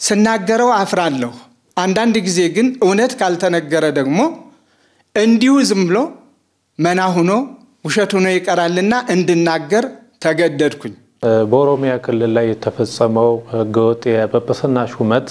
ስናገረው አፍራለሁ። አንዳንድ ጊዜ ግን እውነት ካልተነገረ ደግሞ እንዲሁ ዝም ብሎ መና ሆኖ ውሸት ሆኖ ይቀራልና እንድናገር ተገደድኩኝ። በኦሮሚያ ክልል ላይ የተፈጸመው ህገወጥ የጵጵስና ሹመት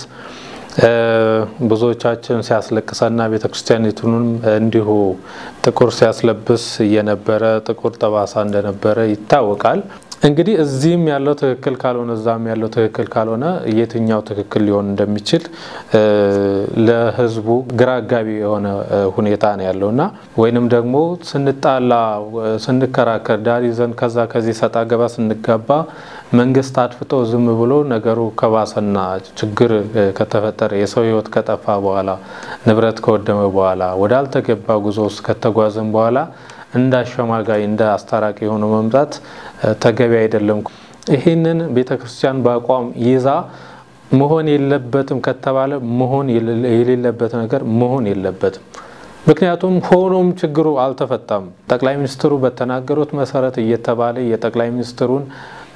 ብዙዎቻችን ሲያስለቅሰና ቤተክርስቲያኒቱንም እንዲሁ ጥቁር ሲያስለብስ የነበረ ጥቁር ጠባሳ እንደነበረ ይታወቃል። እንግዲህ እዚህም ያለው ትክክል ካልሆነ እዛም ያለው ትክክል ካልሆነ የትኛው ትክክል ሊሆን እንደሚችል ለህዝቡ ግራ አጋቢ የሆነ ሁኔታ ነው ያለው እና ወይንም ደግሞ ስንጣላ ስንከራከር ዳር ይዘን ከዛ ከዚህ ሰጣ ገባ ስንጋባ መንግስት አድፍጦ ዝም ብሎ ነገሩ ከባሰና ችግር ከተፈጠረ የሰው ህይወት ከጠፋ በኋላ ንብረት ከወደመ በኋላ ወዳልተገባ ጉዞ ውስጥ ከተጓዝን በኋላ እንደ አሸማጋይ እንደ አስታራቂ የሆነ መምጣት ተገቢ አይደለም። ይህንን ቤተ ክርስቲያን በአቋም ይዛ መሆን የለበትም ከተባለ መሆን የሌለበት ነገር መሆን የለበትም። ምክንያቱም ሆኖም ችግሩ አልተፈታም። ጠቅላይ ሚኒስትሩ በተናገሩት መሰረት እየተባለ የጠቅላይ ሚኒስትሩን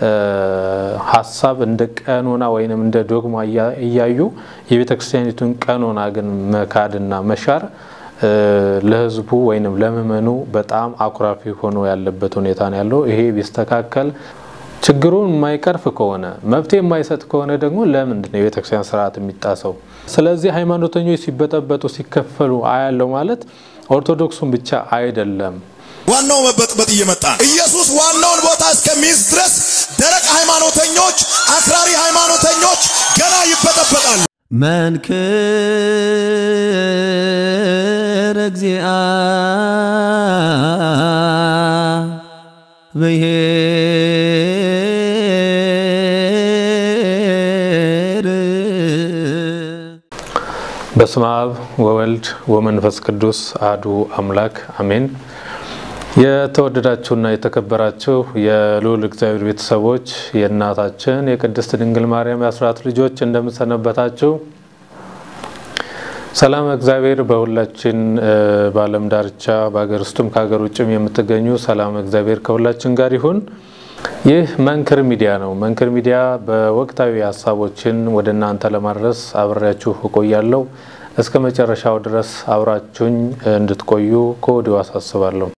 ሀሳብ እንደ ቀኖና ወይንም እንደ ዶግማ እያዩ የቤተ ክርስቲያኒቱን ቀኖና ግን መካድና መሻር ለህዝቡ ወይንም ለምእመኑ በጣም አኩራፊ ሆኖ ያለበት ሁኔታ ነው ያለው። ይሄ ቢስተካከል ችግሩን የማይቀርፍ ከሆነ መፍትሄ የማይሰጥ ከሆነ ደግሞ ለምንድን ነው የቤተክርስቲያን ስርዓት የሚጣሰው? ስለዚህ ሃይማኖተኞች ሲበጠበጡ ሲከፈሉ አያለው ማለት ኦርቶዶክሱን ብቻ አይደለም። ዋናው መበጥበጥ እየመጣ ነው። ኢየሱስ ዋናውን ቦታ እስከሚይዝ ድረስ ደረቅ ሃይማኖተኞች፣ አክራሪ ሃይማኖተኞች ገና ይበጠበጣሉ። መንክር እግዚአ ብሔር በስመ አብ ወወልድ ወመንፈስ ቅዱስ አሐዱ አምላክ አሜን። የተወደዳችሁና የተከበራችሁ የልዑል እግዚአብሔር ቤተሰቦች የእናታችን የቅድስት ድንግል ማርያም የአስራት ልጆች እንደምሰነበታችሁ ሰላም እግዚአብሔር በሁላችን በዓለም ዳርቻ በሀገር ውስጥም ከሀገር ውጭም የምትገኙ ሰላም እግዚአብሔር ከሁላችን ጋር ይሁን። ይህ መንክር ሚዲያ ነው። መንክር ሚዲያ በወቅታዊ ሀሳቦችን ወደ እናንተ ለማድረስ አብሬያችሁ እቆያለሁ። እስከ መጨረሻው ድረስ አብራችሁኝ እንድትቆዩ ከወዲሁ አሳስባለሁ።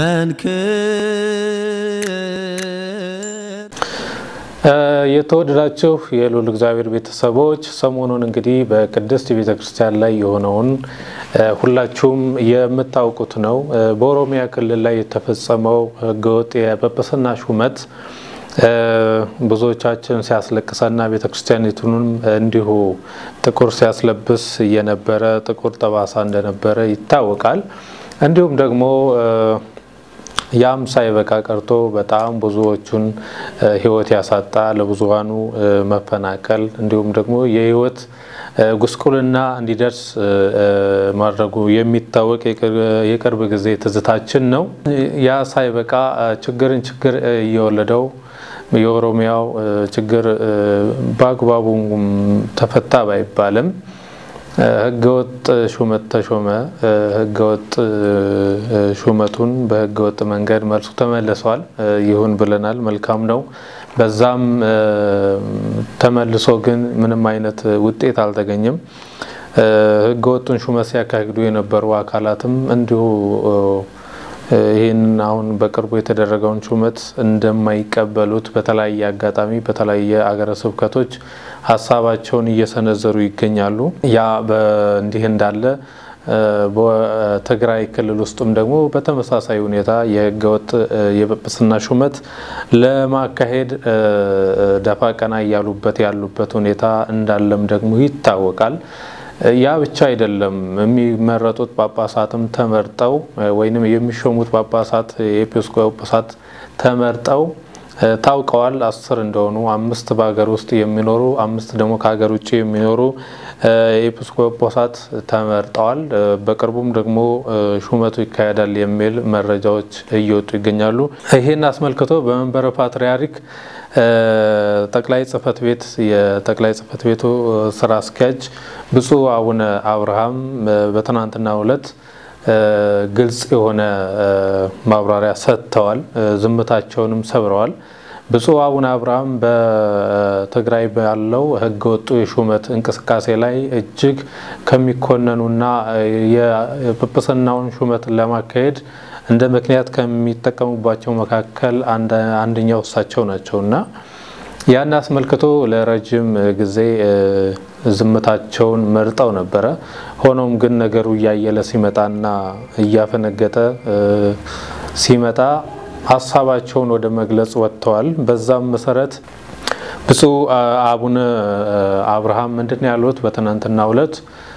መንክር የተወደዳችሁ የልዑል እግዚአብሔር ቤተሰቦች ሰሞኑን እንግዲህ በቅድስት ቤተ ክርስቲያን ላይ የሆነውን ሁላችሁም የምታውቁት ነው። በኦሮሚያ ክልል ላይ የተፈጸመው ህገወጥ የጵጵስና ሹመት ብዙዎቻችን ሲያስለቅሰና ቤተ ክርስቲያኒቱንም እንዲሁ ጥቁር ሲያስለብስ የነበረ ጥቁር ጠባሳ እንደነበረ ይታወቃል። እንዲሁም ደግሞ ያም ሳይበቃ ቀርቶ በጣም ብዙዎቹን ህይወት ያሳጣ ለብዙሃኑ መፈናቀል እንዲሁም ደግሞ የህይወት ጉስቁልና እንዲደርስ ማድረጉ የሚታወቅ የቅርብ ጊዜ ትዝታችን ነው። ያ ሳይበቃ ችግርን ችግር እየወለደው የኦሮሚያው ችግር በአግባቡ ተፈታ ባይባልም ህገወጥ ሹመት ተሾመ። ህገወጥ ሹመቱን በህገወጥ መንገድ መልሱ ተመልሷል። ይሁን ብለናል። መልካም ነው። በዛም ተመልሶ ግን ምንም አይነት ውጤት አልተገኘም። ህገወጡን ሹመት ሲያካሂዱ የነበሩ አካላትም እንዲሁ ይህን አሁን በቅርቡ የተደረገውን ሹመት እንደማይቀበሉት በተለያየ አጋጣሚ በተለያየ አገረ ስብከቶች ሀሳባቸውን እየሰነዘሩ ይገኛሉ። ያ እንዲህ እንዳለ በትግራይ ክልል ውስጥም ደግሞ በተመሳሳይ ሁኔታ የህገወጥ የጵጵስና ሹመት ለማካሄድ ደፋ ቀና እያሉበት ያሉበት ሁኔታ እንዳለም ደግሞ ይታወቃል። ያ ብቻ አይደለም። የሚመረጡት ጳጳሳትም ተመርጠው ወይንም የሚሾሙት ጳጳሳት የኤጲስቆጶሳት ተመርጠው ታውቀዋል። አስር እንደሆኑ አምስት በሀገር ውስጥ የሚኖሩ አምስት ደግሞ ከሀገር ውጭ የሚኖሩ ኤጲስቆጶሳት ተመርጠዋል። በቅርቡም ደግሞ ሹመቱ ይካሄዳል የሚል መረጃዎች እየወጡ ይገኛሉ። ይህን አስመልክቶ በመንበረ ፓትርያርክ ጠቅላይ ጽህፈት ቤት የጠቅላይ ጽህፈት ቤቱ ስራ አስኪያጅ ብፁዕ አቡነ አብርሃም በትናንትናው ዕለት ግልጽ የሆነ ማብራሪያ ሰጥተዋል። ዝምታቸውንም ሰብረዋል። ብፁዕ አቡነ አብርሃም በትግራይ ባለው ሕገ ወጡ የሹመት እንቅስቃሴ ላይ እጅግ ከሚኮነኑና የጵጵስናውን ሹመት ለማካሄድ እንደ ምክንያት ከሚጠቀሙባቸው መካከል አንደኛው እሳቸው ናቸው እና ያን አስመልክቶ ለረጅም ጊዜ ዝምታቸውን መርጠው ነበረ። ሆኖም ግን ነገሩ እያየለ ሲመጣና እያፈነገጠ ሲመጣ ሀሳባቸውን ወደ መግለጽ ወጥተዋል። በዛም መሰረት ብፁዕ አቡነ አብርሃም ምንድን ያሉት በትናንትናው ዕለት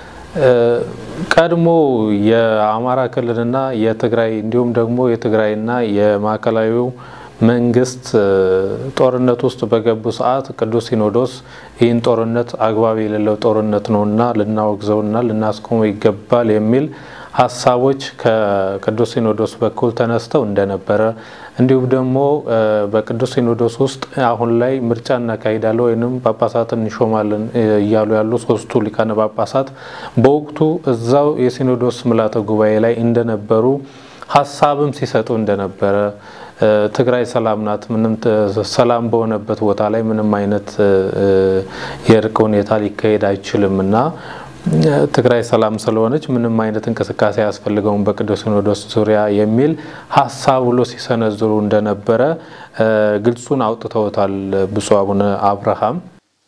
ቀድሞ የአማራ ክልልና የትግራይ እንዲሁም ደግሞ የትግራይና የማዕከላዊው መንግስት ጦርነት ውስጥ በገቡ ሰዓት ቅዱስ ሲኖዶስ ይህን ጦርነት አግባብ የሌለው ጦርነት ነውና ልናወግዘውና ልናስቆመው ይገባል የሚል ሀሳቦች ከቅዱስ ሲኖዶስ በኩል ተነስተው እንደነበረ እንዲሁም ደግሞ በቅዱስ ሲኖዶስ ውስጥ አሁን ላይ ምርጫ እናካሂዳለን ወይም ጳጳሳትን እንሾማለን እያሉ ያሉ ሶስቱ ሊቃነ ጳጳሳት በወቅቱ እዛው የሲኖዶስ ምልዓተ ጉባኤ ላይ እንደነበሩ ሀሳብም ሲሰጡ እንደነበረ ትግራይ ሰላም ናት፣ ምንም ሰላም በሆነበት ቦታ ላይ ምንም አይነት የእርቅ ሁኔታ ሊካሄድ አይችልም እና ትግራይ ሰላም ስለሆነች ምንም አይነት እንቅስቃሴ አያስፈልገውም በቅዱስ ሲኖዶስ ዙሪያ የሚል ሀሳብ ብሎ ሲሰነዝሩ እንደነበረ ግልጹን አውጥተውታል ብፁዕ አቡነ አብርሃም።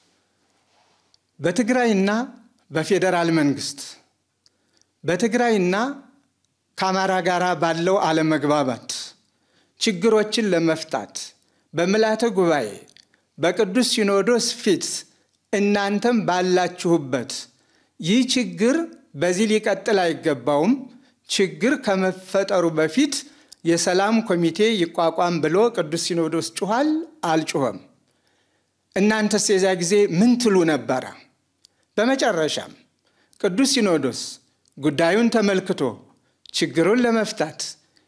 በትግራይና በፌዴራል መንግስት በትግራይና ከአማራ ጋር ባለው አለመግባባት ችግሮችን ለመፍታት በምልዓተ ጉባኤ በቅዱስ ሲኖዶስ ፊት እናንተም ባላችሁበት ይህ ችግር በዚህ ሊቀጥል አይገባውም፣ ችግር ከመፈጠሩ በፊት የሰላም ኮሚቴ ይቋቋም ብሎ ቅዱስ ሲኖዶስ ጩኋል? አልጩኸም? እናንተስ የዚያ ጊዜ ምን ትሉ ነበረ? በመጨረሻም ቅዱስ ሲኖዶስ ጉዳዩን ተመልክቶ ችግሩን ለመፍታት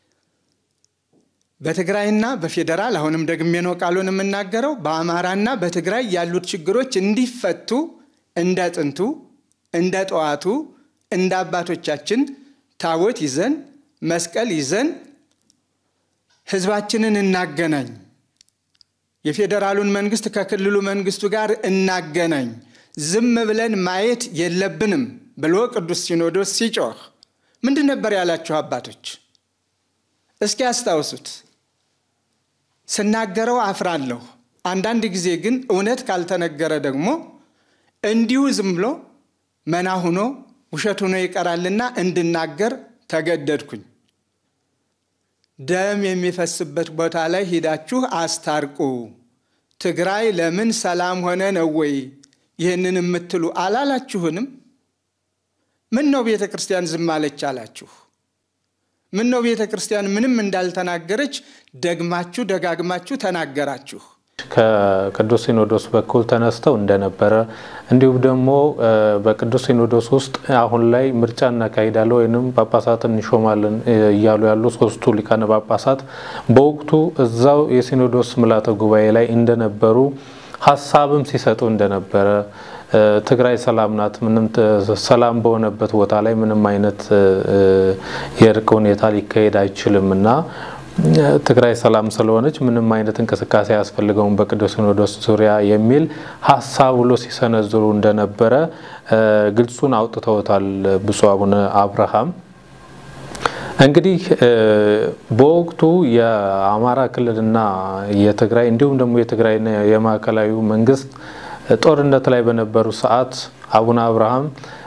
በትግራይና በፌዴራል አሁንም ደግሜ ነው ቃሉን የምናገረው፣ በአማራና በትግራይ ያሉት ችግሮች እንዲፈቱ እንደ ጥንቱ እንደ ጠዋቱ እንደ አባቶቻችን ታቦት ይዘን መስቀል ይዘን ህዝባችንን እናገናኝ፣ የፌዴራሉን መንግስት ከክልሉ መንግስቱ ጋር እናገናኝ፣ ዝም ብለን ማየት የለብንም ብሎ ቅዱስ ሲኖዶስ ሲጮህ ምንድን ነበር ያላችሁ አባቶች? እስኪ አስታውሱት። ስናገረው አፍራለሁ። አንዳንድ ጊዜ ግን እውነት ካልተነገረ ደግሞ እንዲሁ ዝም ብሎ መና ሁኖ ውሸት ሆኖ ይቀራልና እንድናገር ተገደድኩኝ። ደም የሚፈስበት ቦታ ላይ ሂዳችሁ አስታርቁ። ትግራይ ለምን ሰላም ሆነ ነው ወይ ይህንን የምትሉ አላላችሁንም? ምን ነው ቤተ ክርስቲያን ዝም አለች አላችሁ? ምን ነው ቤተ ክርስቲያን ምንም እንዳልተናገረች ደግማችሁ ደጋግማችሁ ተናገራችሁ? ከቅዱስ ሲኖዶስ በኩል ተነስተው እንደነበረ እንዲሁም ደግሞ በቅዱስ ሲኖዶስ ውስጥ አሁን ላይ ምርጫ እናካሂዳለን ወይም ጳጳሳትን እንሾማለን እያሉ ያሉ ሶስቱ ሊቃነ ጳጳሳት በወቅቱ እዛው የሲኖዶስ ምልዓተ ጉባኤ ላይ እንደነበሩ ሀሳብም ሲሰጡ እንደነበረ ትግራይ ሰላም ናት፣ ምንም ሰላም በሆነበት ቦታ ላይ ምንም አይነት የእርቅ ሁኔታ ሊካሄድ አይችልም እና ትግራይ ሰላም ስለሆነች ምንም አይነት እንቅስቃሴ አያስፈልገውም በቅዱስ ሲኖዶስ ዙሪያ የሚል ሀሳብ ብሎ ሲሰነዝሩ እንደነበረ ግልጹን አውጥተውታል ብፁዕ አቡነ አብርሃም። እንግዲህ በወቅቱ የአማራ ክልልና የትግራይ እንዲሁም ደግሞ የትግራይና የማዕከላዊ መንግስት ጦርነት ላይ በነበሩ ሰዓት አቡነ አብርሃም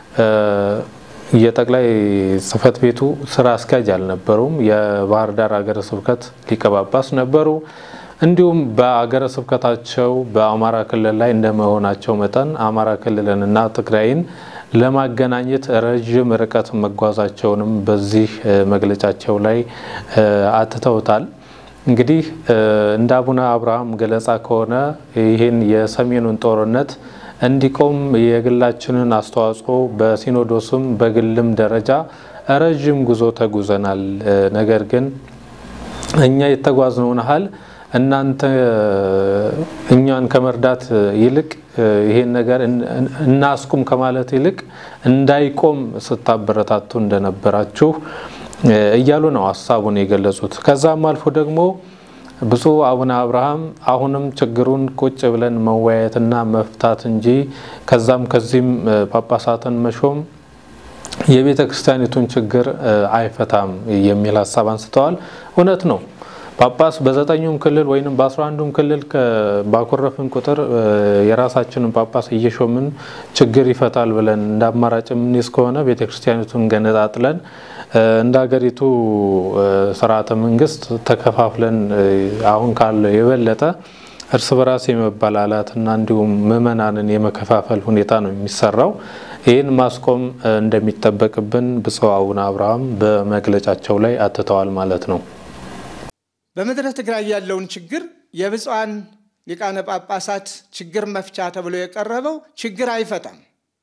የጠቅላይ ጽሕፈት ቤቱ ስራ አስኪያጅ አልነበሩም። የባህር ዳር ሀገረ ስብከት ሊቀ ጳጳስ ነበሩ። እንዲሁም በአገረ ስብከታቸው በአማራ ክልል ላይ እንደመሆናቸው መጠን አማራ ክልልንና ትግራይን ለማገናኘት ረዥም ርቀት መጓዛቸውንም በዚህ መግለጫቸው ላይ አትተውታል። እንግዲህ እንደ አቡነ አብርሃም ገለጻ ከሆነ ይህን የሰሜኑን ጦርነት እንዲቆም የግላችንን አስተዋጽኦ በሲኖዶስም በግልም ደረጃ ረዥም ጉዞ ተጉዘናል። ነገር ግን እኛ የተጓዝነውን ያህል እናንተ እኛን ከመርዳት ይልቅ ይሄን ነገር እናስቁም ከማለት ይልቅ እንዳይቆም ስታበረታቱ እንደነበራችሁ እያሉ ነው ሀሳቡን የገለጹት። ከዛም አልፎ ደግሞ ብፁዕ አቡነ አብርሃም አሁንም ችግሩን ቁጭ ብለን መወያየትና መፍታት እንጂ ከዛም ከዚህም ጳጳሳትን መሾም የቤተ ክርስቲያኒቱን ችግር አይፈታም የሚል ሀሳብ አንስተዋል። እውነት ነው። ጳጳስ በዘጠኙም ክልል ወይም በአስራ አንዱም ክልል ባኮረፍን ቁጥር የራሳችንን ጳጳስ እየሾምን ችግር ይፈታል ብለን እንደ አማራጭ የምንይዝ ከሆነ ቤተ ክርስቲያኒቱን ገነጣጥለን እንደ ሀገሪቱ ስርዓተ መንግስት ተከፋፍለን አሁን ካለው የበለጠ እርስ በራስ የመበላላትና እንዲሁም ምዕመናንን የመከፋፈል ሁኔታ ነው የሚሰራው። ይህን ማስቆም እንደሚጠበቅብን ብፁዕ አቡነ አብርሃም በመግለጫቸው ላይ አትተዋል ማለት ነው። በምድረ ትግራይ ያለውን ችግር የብፁዓን ሊቃነ ጳጳሳት ችግር መፍቻ ተብሎ የቀረበው ችግር አይፈታም።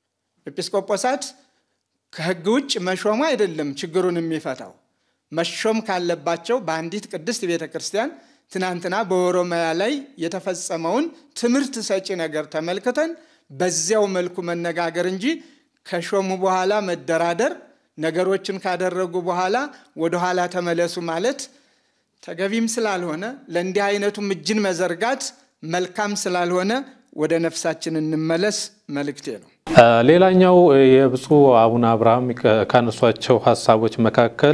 ኤጲስቆጶሳት ከሕግ ውጭ መሾሙ አይደለም ችግሩን የሚፈታው። መሾም ካለባቸው በአንዲት ቅድስት ቤተ ክርስቲያን ትናንትና በኦሮሚያ ላይ የተፈጸመውን ትምህርት ሰጪ ነገር ተመልክተን በዚያው መልኩ መነጋገር እንጂ ከሾሙ በኋላ መደራደር፣ ነገሮችን ካደረጉ በኋላ ወደኋላ ተመለሱ ማለት ተገቢም ስላልሆነ ለእንዲህ አይነቱም እጅን መዘርጋት መልካም ስላልሆነ ወደ ነፍሳችን እንመለስ መልእክቴ ነው። ሌላኛው የብፁዕ አቡነ አብርሃም ካነሷቸው ሀሳቦች መካከል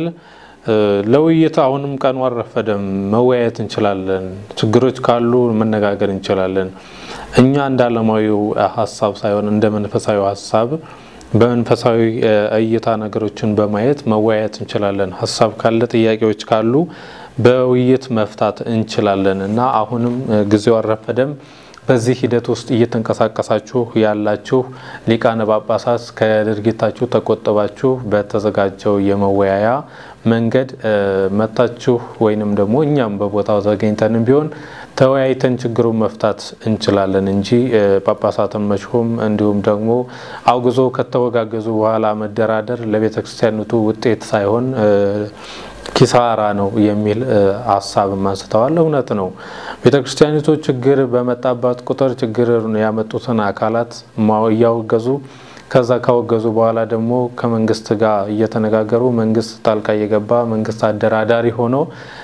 ለውይይት አሁንም ቀኑ አልረፈደም፣ መወያየት እንችላለን፣ ችግሮች ካሉ መነጋገር እንችላለን። እኛ እንደ ዓለማዊው ሀሳብ ሳይሆን እንደ መንፈሳዊ ሀሳብ በመንፈሳዊ እይታ ነገሮችን በማየት መወያየት እንችላለን። ሀሳብ ካለ ጥያቄዎች ካሉ በውይይት መፍታት እንችላለን እና አሁንም ጊዜው አልረፈደም። በዚህ ሂደት ውስጥ እየተንቀሳቀሳችሁ ያላችሁ ሊቃነ ጳጳሳት ከድርጊታችሁ ተቆጥባችሁ በተዘጋጀው የመወያያ መንገድ መታችሁ ወይንም ደግሞ እኛም በቦታው ተገኝተንም ቢሆን ተወያይተን ችግሩን መፍታት እንችላለን እንጂ ጳጳሳትን መሾም እንዲሁም ደግሞ አውግዞ ከተወጋገዙ በኋላ መደራደር ለቤተ ክርስቲያኒቱ ውጤት ሳይሆን ኪሳራ ነው የሚል ሀሳብም አንስተዋል። እውነት ነው። ቤተ ክርስቲያኒቱ ችግር በመጣባት ቁጥር ችግር ያመጡትን አካላት እያወገዙ ከዛ ካወገዙ በኋላ ደግሞ ከመንግስት ጋር እየተነጋገሩ መንግስት ጣልቃ እየገባ መንግስት አደራዳሪ ሆኖ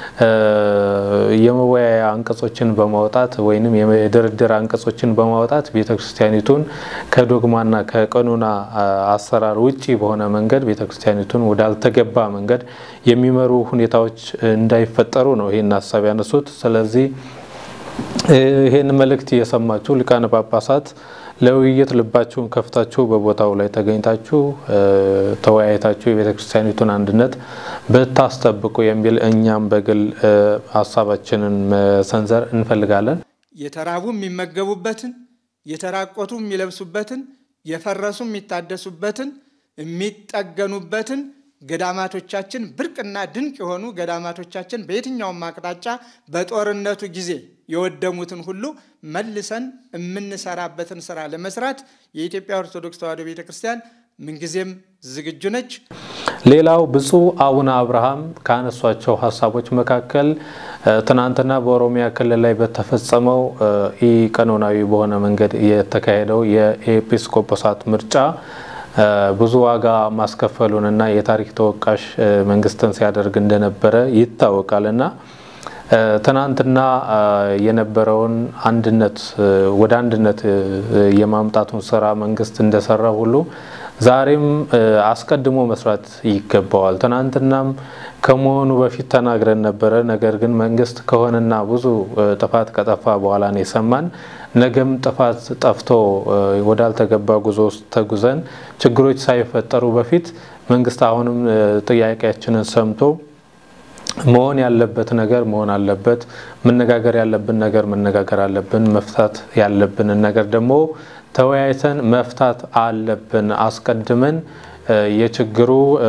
የመወያያ አንቀጾችን በማውጣት ወይም የድርድር አንቀጾችን በማውጣት ቤተ ክርስቲያኒቱን ከዶግማና ከቀኖና አሰራር ውጪ በሆነ መንገድ ቤተ ክርስቲያኒቱን ወዳልተገባ መንገድ የሚመሩ ሁኔታዎች እንዳይፈጠሩ ነው ይህን ሀሳብ ያነሱት። ስለዚህ ይህን መልእክት የሰማችሁ ሊቃነ ጳጳሳት ለውይይት ልባችሁን ከፍታችሁ በቦታው ላይ ተገኝታችሁ ተወያይታችሁ የቤተ ክርስቲያኒቱን አንድነት ብታስጠብቁ የሚል እኛም በግል ሀሳባችንን መሰንዘር እንፈልጋለን። የተራቡ የሚመገቡበትን፣ የተራቆቱ የሚለብሱበትን፣ የፈረሱ የሚታደሱበትን፣ የሚጠገኑበትን ገዳማቶቻችን ብርቅና ድንቅ የሆኑ ገዳማቶቻችን በየትኛውም አቅጣጫ በጦርነቱ ጊዜ የወደሙትን ሁሉ መልሰን የምንሰራበትን ስራ ለመስራት የኢትዮጵያ ኦርቶዶክስ ተዋሕዶ ቤተ ክርስቲያን ምንጊዜም ዝግጁ ነች። ሌላው ብፁዕ አቡነ አብርሃም ካነሷቸው ሀሳቦች መካከል ትናንትና በኦሮሚያ ክልል ላይ በተፈጸመው ኢ ቀኖናዊ በሆነ መንገድ የተካሄደው የኤጲስቆጶሳት ምርጫ ብዙ ዋጋ ማስከፈሉንና የታሪክ ተወቃሽ መንግስትን ሲያደርግ እንደነበረ ይታወቃል እና ትናንትና የነበረውን አንድነት ወደ አንድነት የማምጣቱን ስራ መንግስት እንደሰራ ሁሉ ዛሬም አስቀድሞ መስራት ይገባዋል። ትናንትናም ከመሆኑ በፊት ተናግረን ነበረ። ነገር ግን መንግስት ከሆነና ብዙ ጥፋት ከጠፋ በኋላ ነው የሰማን። ነገም ጥፋት ጠፍቶ ወዳልተገባ ጉዞ ውስጥ ተጉዘን ችግሮች ሳይፈጠሩ በፊት መንግስት አሁንም ጥያቄያችንን ሰምቶ መሆን ያለበት ነገር መሆን አለበት። መነጋገር ያለብን ነገር መነጋገር አለብን። መፍታት ያለብንን ነገር ደግሞ ተወያይተን መፍታት አለብን። አስቀድመን የችግሩ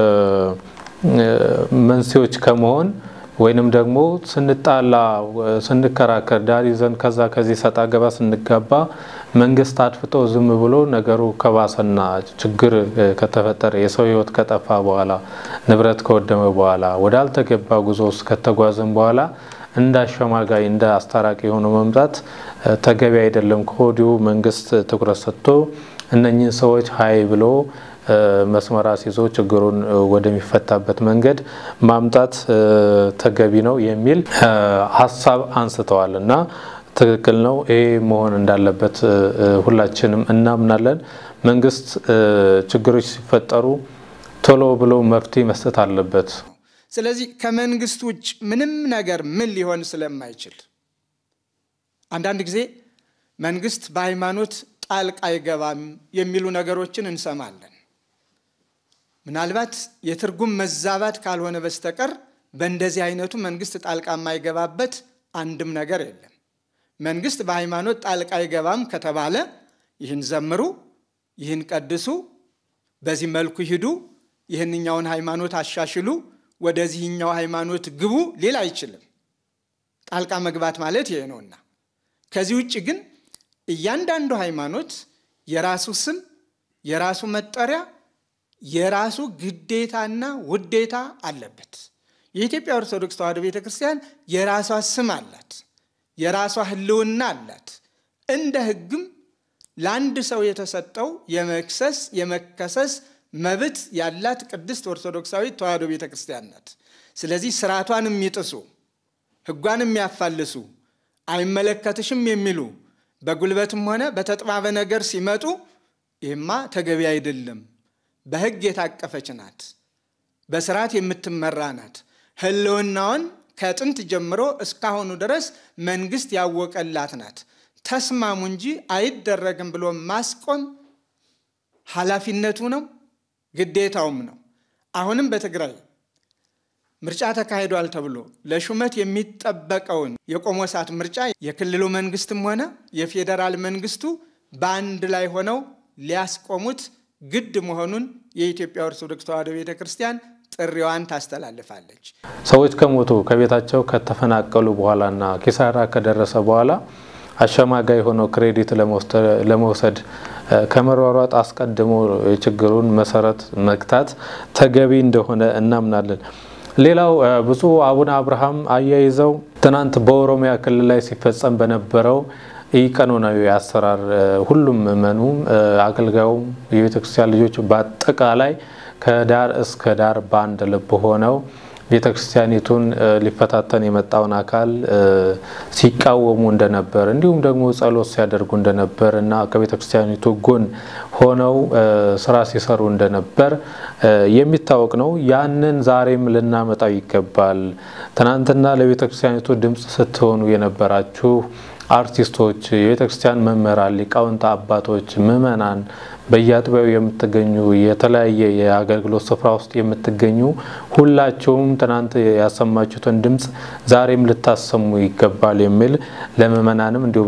መንስኤዎች ከመሆን ወይንም ደግሞ ስንጣላ፣ ስንከራከር፣ ዳር ይዘን ከዛ ከዚህ ሰጣ ገባ ስንጋባ መንግስት አድፍጦ ዝም ብሎ ነገሩ ከባሰና ችግር ከተፈጠረ የሰው ሕይወት ከጠፋ በኋላ ንብረት ከወደመ በኋላ ወዳልተገባ ጉዞ ውስጥ ከተጓዝን በኋላ እንደ አሸማጋይ እንደ አስታራቂ የሆነ መምጣት ተገቢ አይደለም። ከወዲሁ መንግስት ትኩረት ሰጥቶ እነኚህን ሰዎች ሀይ ብሎ መስመር አስይዞ ችግሩን ወደሚፈታበት መንገድ ማምጣት ተገቢ ነው የሚል ሀሳብ አንስተዋል እና ትክክል ነው። ይሄ መሆን እንዳለበት ሁላችንም እናምናለን። መንግስት ችግሮች ሲፈጠሩ ቶሎ ብሎ መፍትሄ መስጠት አለበት። ስለዚህ ከመንግስት ውጭ ምንም ነገር ምን ሊሆን ስለማይችል አንዳንድ ጊዜ መንግስት በሃይማኖት ጣልቃ አይገባም የሚሉ ነገሮችን እንሰማለን። ምናልባት የትርጉም መዛባት ካልሆነ በስተቀር በእንደዚህ አይነቱ መንግስት ጣልቃ የማይገባበት አንድም ነገር የለም። መንግስት በሃይማኖት ጣልቃ አይገባም ከተባለ ይህን ዘምሩ፣ ይህን ቀድሱ፣ በዚህ መልኩ ሂዱ፣ ይህንኛውን ሃይማኖት አሻሽሉ፣ ወደዚህኛው ሃይማኖት ግቡ ሊል አይችልም። ጣልቃ መግባት ማለት ይሄ ነውና ከዚህ ውጭ ግን እያንዳንዱ ሃይማኖት የራሱ ስም፣ የራሱ መጠሪያ፣ የራሱ ግዴታና ውዴታ አለበት። የኢትዮጵያ ኦርቶዶክስ ተዋሕዶ ቤተ ክርስቲያን የራሷ ስም አላት፣ የራሷ ሕልውና አላት። እንደ ሕግም ለአንድ ሰው የተሰጠው የመክሰስ የመከሰስ መብት ያላት ቅድስት ኦርቶዶክሳዊት ተዋሕዶ ቤተ ክርስቲያን ናት። ስለዚህ ስርዓቷን የሚጥሱ ሕጓን የሚያፋልሱ አይመለከትሽም የሚሉ በጉልበትም ሆነ በተጥባበ ነገር ሲመጡ ይህማ ተገቢ አይደለም። በሕግ የታቀፈች ናት። በስርዓት የምትመራ ናት። ህልውናውን ከጥንት ጀምሮ እስካሁኑ ድረስ መንግስት ያወቀላት ናት። ተስማሙ እንጂ አይደረግም ብሎ ማስቆም ኃላፊነቱ ነው፣ ግዴታውም ነው። አሁንም በትግራይ ምርጫ ተካሂዷል ተብሎ ለሹመት የሚጠበቀውን የቆሞሳት ምርጫ የክልሉ መንግስትም ሆነ የፌዴራል መንግስቱ በአንድ ላይ ሆነው ሊያስቆሙት ግድ መሆኑን የኢትዮጵያ ኦርቶዶክስ ተዋሕዶ ቤተ ክርስቲያን ጥሪዋን ታስተላልፋለች። ሰዎች ከሞቱ ከቤታቸው ከተፈናቀሉ በኋላና ኪሳራ ከደረሰ በኋላ አሸማጋይ ሆነው ክሬዲት ለመውሰድ ከመሯሯጥ አስቀድሞ የችግሩን መሰረት መግታት ተገቢ እንደሆነ እናምናለን። ሌላው ብፁዕ አቡነ አብርሃም አያይዘው ትናንት በኦሮሚያ ክልል ላይ ሲፈጸም በነበረው ኢቀኖናዊ አሰራር ሁሉም ምዕመኑም አገልጋዩም የቤተክርስቲያን ልጆች በአጠቃላይ ከዳር እስከ ዳር በአንድ ልብ ሆነው ቤተክርስቲያኒቱን ሊፈታተን የመጣውን አካል ሲቃወሙ እንደነበር እንዲሁም ደግሞ ጸሎት ሲያደርጉ እንደነበር እና ከቤተክርስቲያኒቱ ጎን ሆነው ስራ ሲሰሩ እንደነበር የሚታወቅ ነው። ያንን ዛሬም ልናመጣው ይገባል። ትናንትና ለቤተክርስቲያኒቱ ድምፅ ስትሆኑ የነበራችሁ አርቲስቶች፣ የቤተክርስቲያን መምህራን፣ ሊቃውንት አባቶች፣ ምዕመናን በየአጥቢያው የምትገኙ የተለያየ የአገልግሎት ስፍራ ውስጥ የምትገኙ ሁላችሁም ትናንት ያሰማችሁትን ድምፅ ዛሬም ልታሰሙ ይገባል የሚል ለምዕመናንም እንዲሁም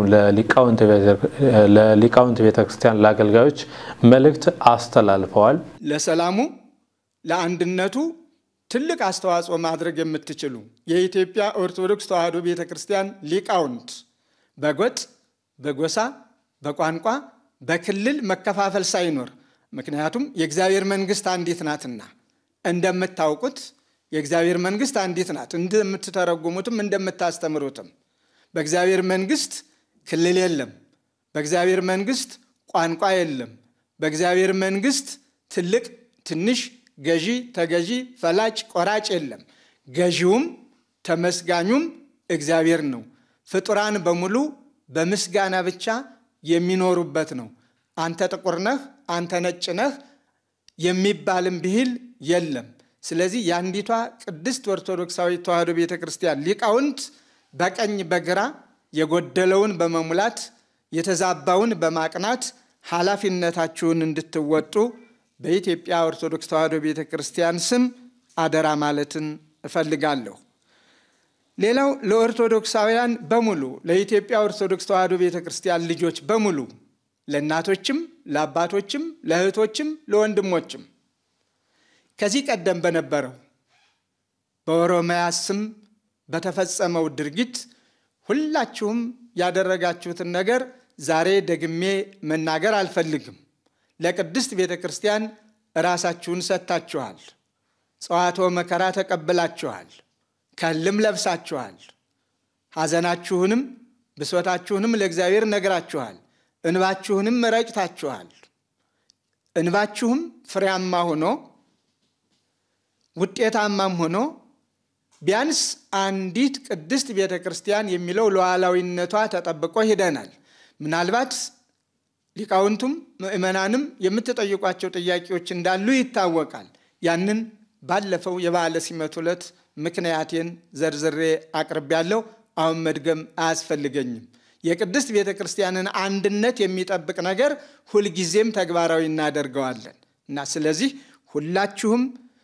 ለሊቃውንት ቤተክርስቲያን ለአገልጋዮች መልእክት አስተላልፈዋል። ለሰላሙ ለአንድነቱ ትልቅ አስተዋጽኦ ማድረግ የምትችሉ የኢትዮጵያ ኦርቶዶክስ ተዋሕዶ ቤተ ክርስቲያን ሊቃውንት በጎጥ፣ በጎሳ፣ በቋንቋ፣ በክልል መከፋፈል ሳይኖር ምክንያቱም የእግዚአብሔር መንግስት አንዲት ናትና እንደምታውቁት የእግዚአብሔር መንግስት አንዲት ናት። እንደምትተረጉሙትም እንደምታስተምሩትም በእግዚአብሔር መንግስት ክልል የለም። በእግዚአብሔር መንግስት ቋንቋ የለም። በእግዚአብሔር መንግስት ትልቅ ትንሽ፣ ገዢ ተገዢ፣ ፈላጭ ቆራጭ የለም። ገዢውም ተመስጋኙም እግዚአብሔር ነው። ፍጡራን በሙሉ በምስጋና ብቻ የሚኖሩበት ነው። አንተ ጥቁር ነህ፣ አንተ ነጭ ነህ የሚባልም ብሂል የለም። ስለዚህ የአንዲቷ ቅድስት ኦርቶዶክሳዊ ተዋሕዶ ቤተ ክርስቲያን ሊቃውንት በቀኝ በግራ የጎደለውን በመሙላት የተዛባውን በማቅናት ኃላፊነታችሁን እንድትወጡ በኢትዮጵያ ኦርቶዶክስ ተዋሕዶ ቤተ ክርስቲያን ስም አደራ ማለትን እፈልጋለሁ። ሌላው ለኦርቶዶክሳውያን በሙሉ ለኢትዮጵያ ኦርቶዶክስ ተዋሕዶ ቤተ ክርስቲያን ልጆች በሙሉ ለእናቶችም፣ ለአባቶችም፣ ለእህቶችም፣ ለወንድሞችም ከዚህ ቀደም በነበረው በኦሮሚያ ስም በተፈጸመው ድርጊት ሁላችሁም ያደረጋችሁትን ነገር ዛሬ ደግሜ መናገር አልፈልግም። ለቅድስት ቤተ ክርስቲያን ራሳችሁን ሰጥታችኋል። ጸዋትወ መከራ ተቀብላችኋል። ከልም ለብሳችኋል። ሐዘናችሁንም ብሶታችሁንም ለእግዚአብሔር ነግራችኋል። እንባችሁንም ረጭታችኋል። እንባችሁም ፍሬያማ ሆኖ ውጤታማም ሆኖ ቢያንስ አንዲት ቅድስት ቤተ ክርስቲያን የሚለው ሉዓላዊነቷ ተጠብቆ ሂደናል። ምናልባት ሊቃውንቱም ምእመናንም የምትጠይቋቸው ጥያቄዎች እንዳሉ ይታወቃል። ያንን ባለፈው የበዓለ ሲመት ዕለት ምክንያቴን ዘርዝሬ አቅርቤያለሁ። አሁን መድገም አያስፈልገኝም። የቅድስት ቤተ ክርስቲያንን አንድነት የሚጠብቅ ነገር ሁልጊዜም ተግባራዊ እናደርገዋለን እና ስለዚህ ሁላችሁም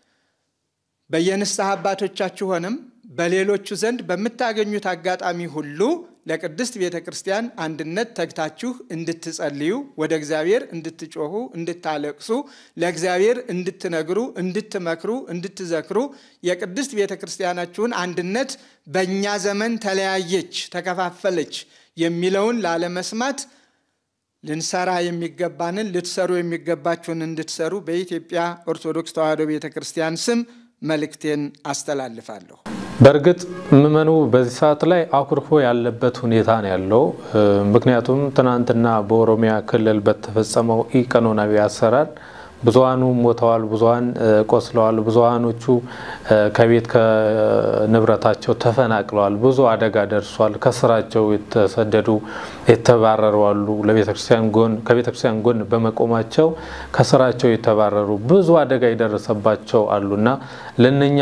በየንስሐ አባቶቻችሁ ሆነም በሌሎቹ ዘንድ በምታገኙት አጋጣሚ ሁሉ ለቅድስት ቤተ ክርስቲያን አንድነት ተግታችሁ እንድትጸልዩ፣ ወደ እግዚአብሔር እንድትጮኹ፣ እንድታለቅሱ፣ ለእግዚአብሔር እንድትነግሩ፣ እንድትመክሩ፣ እንድትዘክሩ የቅድስት ቤተ ክርስቲያናችሁን አንድነት በእኛ ዘመን ተለያየች፣ ተከፋፈለች የሚለውን ላለመስማት ልንሰራ የሚገባንን ልትሰሩ የሚገባችሁን እንድትሰሩ በኢትዮጵያ ኦርቶዶክስ ተዋሕዶ ቤተ ክርስቲያን ስም መልእክቴን አስተላልፋለሁ። በእርግጥ ምዕመኑ በዚህ ሰዓት ላይ አኩርፎ ያለበት ሁኔታ ነው ያለው። ምክንያቱም ትናንትና በኦሮሚያ ክልል በተፈጸመው ኢቀኖናዊ አሰራር ብዙሀኑ ሞተዋል፣ ብዙሀን ቆስለዋል፣ ብዙሀኖቹ ከቤት ከንብረታቸው ተፈናቅለዋል። ብዙ አደጋ ደርሷል። ከስራቸው የተሰደዱ የተባረሩ አሉ። ለቤተክርስቲያን ጎን ከቤተክርስቲያን ጎን በመቆማቸው ከስራቸው የተባረሩ ብዙ አደጋ የደረሰባቸው አሉና ለነኛ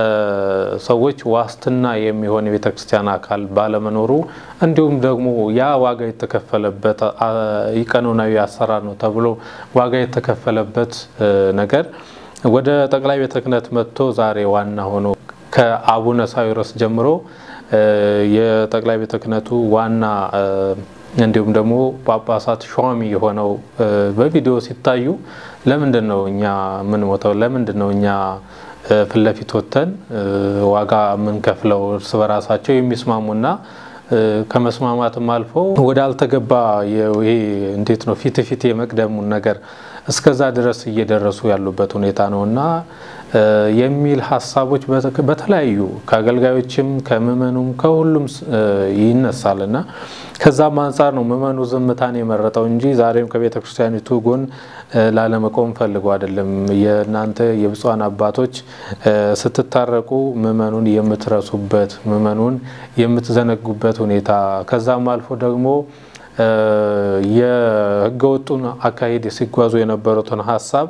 ሰዎች ዋስትና የሚሆን የቤተክርስቲያን አካል ባለመኖሩ እንዲሁም ደግሞ ያ ዋጋ የተከፈለበት ኢቀኖናዊ አሰራር ነው ተብሎ ዋጋ የተከፈለበት ነገር ወደ ጠቅላይ ቤተ ክህነት መጥቶ ዛሬ ዋና ሆኖ ከአቡነ ሳዊሮስ ጀምሮ የጠቅላይ ቤተ ክህነቱ ዋና እንዲሁም ደግሞ ጳጳሳት ሿሚ የሆነው በቪዲዮ ሲታዩ ለምንድን ነው እኛ የምንሞተው? ለምንድን ነው እኛ ፊት ለፊት ወጥተን ዋጋ የምንከፍለው? እርስ በራሳቸው የሚስማሙና ከመስማማትም አልፎ ወደ አልተገባ ይሄ እንዴት ነው ፊት ፊት የመቅደሙን ነገር እስከዛ ድረስ እየደረሱ ያሉበት ሁኔታ ነው እና የሚል ሀሳቦች በተለያዩ ከአገልጋዮችም ከምዕመኑም ከሁሉም ይነሳል እና ከዛም አንጻር ነው ምዕመኑ ዝምታን የመረጠው እንጂ ዛሬም ከቤተ ክርስቲያኒቱ ጎን ላለመቆም ፈልጎ አይደለም። የእናንተ የብፁዓን አባቶች ስትታረቁ ምዕመኑን የምትረሱበት ምዕመኑን የምትዘነጉበት ሁኔታ ከዛም አልፎ ደግሞ የህገወጡን አካሄድ ሲጓዙ የነበሩትን ሀሳብ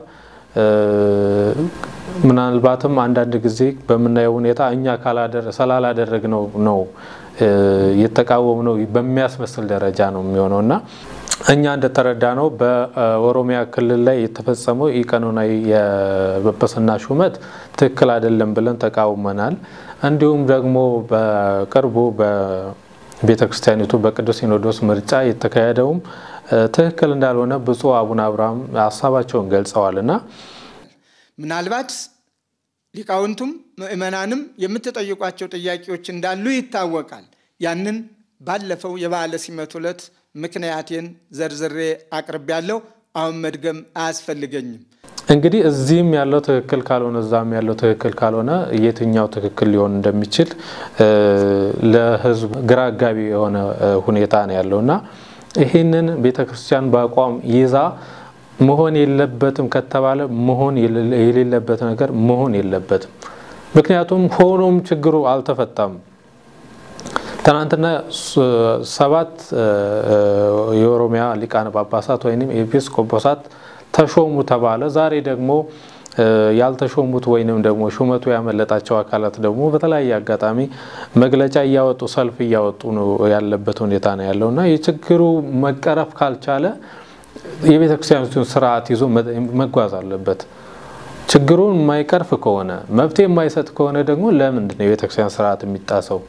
ምናልባትም አንዳንድ ጊዜ በምናየው ሁኔታ እኛ ስላላደረግነው ነው የተቃወም ነው በሚያስመስል ደረጃ ነው የሚሆነው እና እኛ እንደተረዳ ነው በኦሮሚያ ክልል ላይ የተፈጸመው ኢቀኖናዊ የጵጵስና ሹመት ትክክል አይደለም ብለን ተቃውመናል። እንዲሁም ደግሞ በቅርቡ ቤተ ክርስቲያኒቱ በቅዱስ ሲኖዶስ ምርጫ የተካሄደውም ትክክል እንዳልሆነ ብፁዕ አቡነ አብርሃም ሀሳባቸውን ገልጸዋል እና ምናልባት ሊቃውንቱም ምእመናንም የምትጠይቋቸው ጥያቄዎች እንዳሉ ይታወቃል። ያንን ባለፈው የበዓለ ሲመት ዕለት ምክንያቴን ዘርዝሬ አቅርቤያለሁ። አሁን መድገም አያስፈልገኝም። እንግዲህ እዚህም ያለው ትክክል ካልሆነ እዛም ያለው ትክክል ካልሆነ የትኛው ትክክል ሊሆን እንደሚችል ለሕዝብ ግራ አጋቢ የሆነ ሁኔታ ነው ያለው እና ይህንን ቤተ ክርስቲያን በአቋም ይዛ መሆን የለበትም ከተባለ መሆን የሌለበት ነገር መሆን የለበትም። ምክንያቱም ሆኖም ችግሩ አልተፈታም። ትናንትና ሰባት የኦሮሚያ ሊቃነ ጳጳሳት ወይም ኤጲስቆጶሳት ተሾሙ ተባለ። ዛሬ ደግሞ ያልተሾሙት ወይንም ደግሞ ሹመቱ ያመለጣቸው አካላት ደግሞ በተለያየ አጋጣሚ መግለጫ እያወጡ ሰልፍ እያወጡ ነው ያለበት ሁኔታ ነው ያለው እና የችግሩ መቀረፍ ካልቻለ የቤተ ክርስቲያኒቱን ስርዓት ይዞ መጓዝ አለበት። ችግሩን የማይቀርፍ ከሆነ መፍትሄ የማይሰጥ ከሆነ ደግሞ ለምንድን ነው የቤተ ክርስቲያን ስርዓት የሚጣሰው?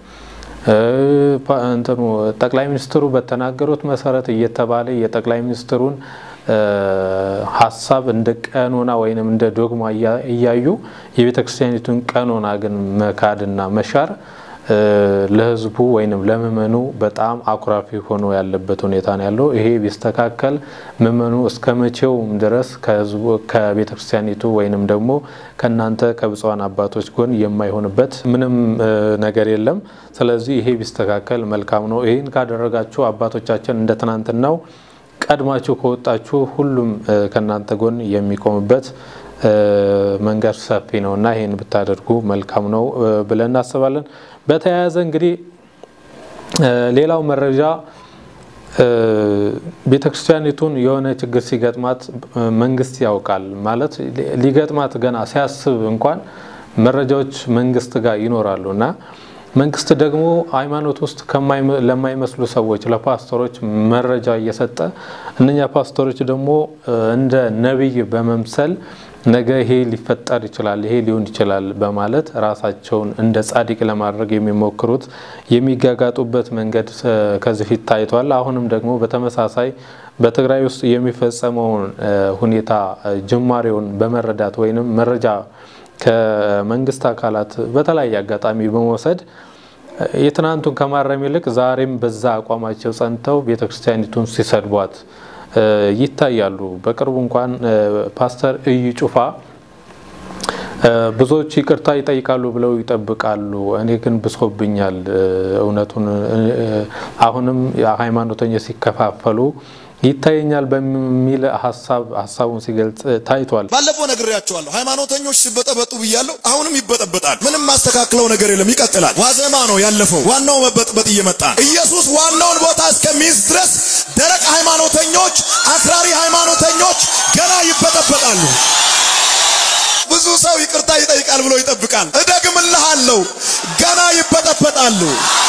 እንትኑ ጠቅላይ ሚኒስትሩ በተናገሩት መሰረት እየተባለ የጠቅላይ ሚኒስትሩን ሀሳብ እንደ ቀኖና ወይንም እንደ ዶግማ እያዩ የቤተ ክርስቲያኒቱን ቀኖና ግን መካድና መሻር ለሕዝቡ ወይንም ለምእመኑ በጣም አኩራፊ ሆኖ ያለበት ሁኔታ ነው ያለው። ይሄ ቢስተካከል ምእመኑ እስከ መቼውም ድረስ ከሕዝቡ ከቤተ ክርስቲያኒቱ ወይንም ደግሞ ከእናንተ ከብፁዓን አባቶች ጎን የማይሆንበት ምንም ነገር የለም። ስለዚህ ይሄ ቢስተካከል መልካም ነው። ይህን ካደረጋችሁ አባቶቻችን እንደ ትናንትናው ቀድማችሁ ከወጣችሁ ሁሉም ከእናንተ ጎን የሚቆምበት መንገድ ሰፊ ነው እና ይህን ብታደርጉ መልካም ነው ብለን እናስባለን። በተያያዘ እንግዲህ ሌላው መረጃ ቤተ ክርስቲያኒቱን የሆነ ችግር ሲገጥማት መንግስት ያውቃል ማለት ሊገጥማት ገና ሲያስብ እንኳን መረጃዎች መንግስት ጋር ይኖራሉ እና መንግስት ደግሞ ሃይማኖት ውስጥ ለማይመስሉ ሰዎች ለፓስተሮች መረጃ እየሰጠ እነኛ ፓስተሮች ደግሞ እንደ ነቢይ በመምሰል ነገ ይሄ ሊፈጠር ይችላል፣ ይሄ ሊሆን ይችላል በማለት ራሳቸውን እንደ ጻድቅ ለማድረግ የሚሞክሩት የሚጋጋጡበት መንገድ ከዚህ ፊት ታይቷል። አሁንም ደግሞ በተመሳሳይ በትግራይ ውስጥ የሚፈጸመውን ሁኔታ ጅማሬውን በመረዳት ወይንም መረጃ ከመንግስት አካላት በተለያየ አጋጣሚ በመውሰድ የትናንቱን ከማረም ይልቅ ዛሬም በዛ አቋማቸው ጸንተው ቤተክርስቲያኒቱን ሲሰድቧት ይታያሉ። በቅርቡ እንኳን ፓስተር እዩ ጩፋ ብዙዎች ይቅርታ ይጠይቃሉ ብለው ይጠብቃሉ። እኔ ግን ብሶብኛል። እውነቱን አሁንም ሃይማኖተኞች ሲከፋፈሉ ይታየኛል በሚል ሀሳብ ሀሳቡን ሲገልጽ ታይቷል። ባለፈው ነግሬያቸዋለሁ። ሃይማኖተኞች ሲበጠበጡ ብያለሁ። አሁንም ይበጠበጣል። ምንም ማስተካክለው ነገር የለም፣ ይቀጥላል። ዋዜማ ነው ያለፈው። ዋናው መበጥበጥ እየመጣ ነው። ኢየሱስ ዋናውን ቦታ እስከሚይዝ ድረስ ደረቅ ሃይማኖተኞች፣ አክራሪ ሃይማኖተኞች ገና ይበጠበጣሉ። ብዙ ሰው ይቅርታ ይጠይቃል ብሎ ይጠብቃል። እደግምልሃለሁ፣ ገና ይበጠበጣሉ።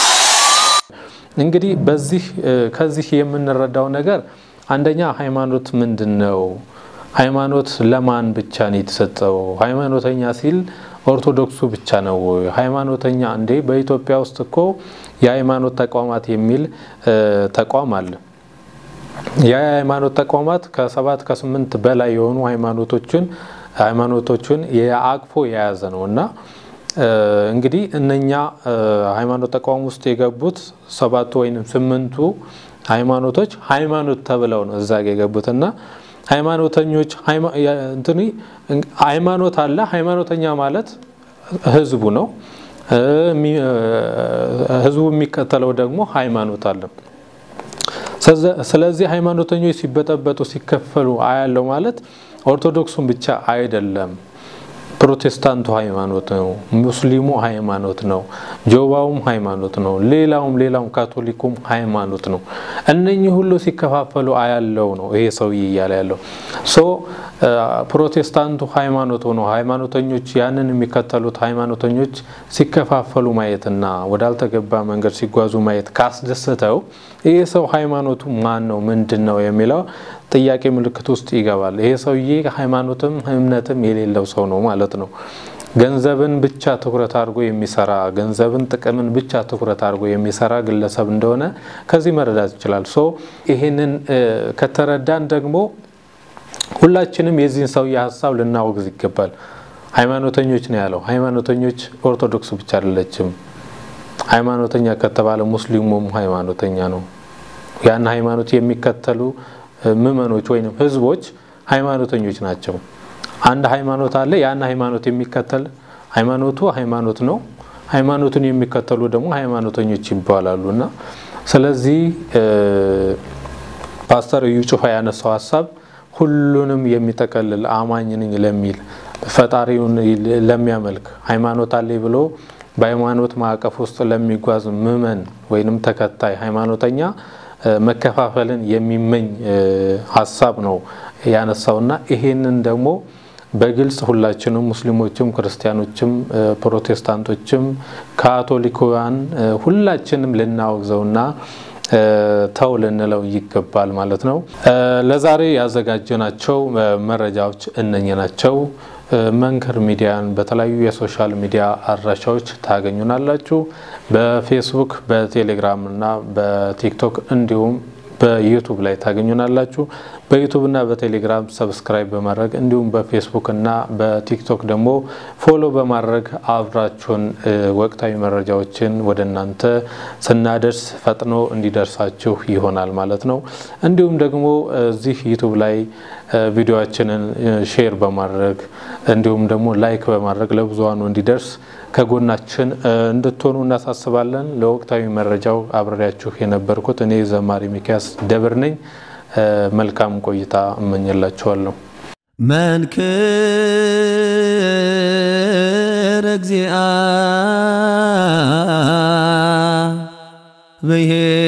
እንግዲህ በዚህ ከዚህ የምንረዳው ነገር አንደኛ ሃይማኖት ምንድን ነው? ሃይማኖት ለማን ብቻ ነው የተሰጠው? ሃይማኖተኛ ሲል ኦርቶዶክሱ ብቻ ነው ወይ? ሃይማኖተኛ እንዴ? በኢትዮጵያ ውስጥ እኮ የሃይማኖት ተቋማት የሚል ተቋም አለ። የሃይማኖት ተቋማት ከሰባት ከስምንት በላይ የሆኑ ሃይማኖቶችን ሃይማኖቶችን የአቅፎ የያዘ ነው እና እንግዲህ እነኛ ሃይማኖት ተቋም ውስጥ የገቡት ሰባቱ ወይም ስምንቱ ሃይማኖቶች ሃይማኖት ተብለው ነው እዛ ጋ የገቡት እና ሃይማኖተኞች እንትኒ ሃይማኖት አለ። ሃይማኖተኛ ማለት ህዝቡ ነው። ህዝቡ የሚከተለው ደግሞ ሃይማኖት አለ። ስለዚህ ሃይማኖተኞች ሲበጠበጡ ሲከፈሉ አያለው ማለት ኦርቶዶክሱን ብቻ አይደለም። ፕሮቴስታንቱ ሃይማኖት ነው። ሙስሊሙ ሃይማኖት ነው። ጆባውም ሃይማኖት ነው። ሌላውም ሌላውም ካቶሊኩም ሃይማኖት ነው። እነኚህ ሁሉ ሲከፋፈሉ አያለው ነው ይሄ ሰውዬ እያለ ያለው ሶ ፕሮቴስታንቱ ሃይማኖት ሆኖ ሃይማኖተኞች ያንን የሚከተሉት ሃይማኖተኞች ሲከፋፈሉ ማየትና ወዳልተገባ መንገድ ሲጓዙ ማየት ካስደሰተው ይሄ ሰው ሃይማኖቱ ማን ነው ምንድን ነው የሚለው ጥያቄ ምልክት ውስጥ ይገባል። ይሄ ሰውዬ ሃይማኖትም እምነትም የሌለው ሰው ነው ማለት ነው። ገንዘብን ብቻ ትኩረት አድርጎ የሚሰራ ገንዘብን፣ ጥቅምን ብቻ ትኩረት አድርጎ የሚሰራ ግለሰብ እንደሆነ ከዚህ መረዳት ይችላል። ሶ ይሄንን ከተረዳን ደግሞ ሁላችንም የዚህን ሰውዬ ሀሳብ ልናወግዝ ይገባል። ሃይማኖተኞች ነው ያለው። ሃይማኖተኞች ኦርቶዶክስ ብቻ አይደለችም። ሃይማኖተኛ ከተባለ ሙስሊሙም ሃይማኖተኛ ነው። ያን ሃይማኖት የሚከተሉ ምዕመኖች ወይም ህዝቦች ሃይማኖተኞች ናቸው። አንድ ሃይማኖት አለ። ያን ሃይማኖት የሚከተል ሃይማኖቱ ሃይማኖት ነው። ሃይማኖቱን የሚከተሉ ደግሞ ሃይማኖተኞች ይባላሉ እና ስለዚህ ፓስተር እዩ ጩፋ ያነሳው ሀሳብ ሁሉንም የሚጠቀልል አማኝ ነኝ ለሚል ፈጣሪውን ለሚያመልክ ሃይማኖት አለኝ ብሎ በሃይማኖት ማዕቀፍ ውስጥ ለሚጓዝ ምዕመን ወይንም ተከታይ ሃይማኖተኛ መከፋፈልን የሚመኝ ሀሳብ ነው ያነሳውና ይሄንን ደግሞ በግልጽ ሁላችንም ሙስሊሞችም፣ ክርስቲያኖችም፣ ፕሮቴስታንቶችም፣ ካቶሊካውያን ሁላችንም ልናወግዘውና ተው ልንለው ይገባል ማለት ነው። ለዛሬ ያዘጋጀናቸው መረጃዎች እነኚህ ናቸው። መንክር ሚዲያን በተለያዩ የሶሻል ሚዲያ አድራሻዎች ታገኙናላችሁ። በፌስቡክ፣ በቴሌግራም እና በቲክቶክ እንዲሁም በዩቱብ ላይ ታገኙናላችሁ። በዩቱብ እና በቴሌግራም ሰብስክራይብ በማድረግ እንዲሁም በፌስቡክ እና በቲክቶክ ደግሞ ፎሎ በማድረግ አብራችሁን ወቅታዊ መረጃዎችን ወደ እናንተ ስናደርስ ፈጥኖ እንዲደርሳችሁ ይሆናል ማለት ነው። እንዲሁም ደግሞ እዚህ ዩቱብ ላይ ቪዲዮችንን ሼር በማድረግ እንዲሁም ደግሞ ላይክ በማድረግ ለብዙሃኑ እንዲደርስ ከጎናችን እንድትሆኑ እናሳስባለን። ለወቅታዊ መረጃው አብሬያችሁ የነበርኩት እኔ ዘማሪ ሚኪያስ ደብር ነኝ። መልካም ቆይታ እመኝላችኋለሁ። መንክር እግዚአ ብሔር